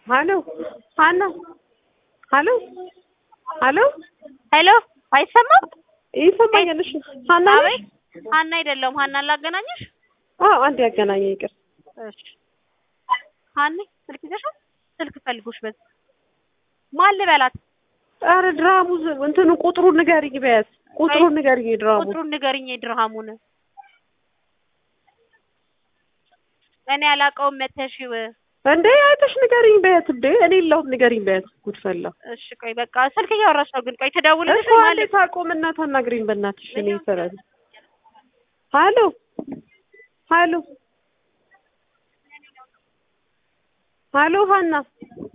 ሀሎ ሀና ሀሎ ሀሎ ሄሎ አይሰማም? ይሰማኛል። እሺ ሀና ነሽ? አቤት ሀና አይደለሁም። ሀና ላገናኝሽ? አዎ አንድ ያገናኘ ይቅር። እሺ ሀኒ ስልክ ይዘሻል? ስልክ ፈልጎሽ በዚህ ማን ልበላት? ኧረ ድራሙ ዝ- እንትኑ ቁጥሩን ንገሪኝ በያት ቁጥሩን ንገሪኝ ድራሙ ቁጥሩን ንገሪኝ የድርሃሙን እኔ አላውቀውም። መተሽው እንዴ አይተሽ ንገሪኝ በያት እንዴ እኔ የለሁም ንገሪኝ በያት ጉድፈላ እሺ ቆይ በቃ ስልክ እያወራሽ ነው ግን ቆይ ትደውልልሽ እኮ አንዴ ማለት ታቆምና ታናግሪኝ በእናትሽ እኔ ይሰራል ሀሎ ሀሎ ሀሎ ሀና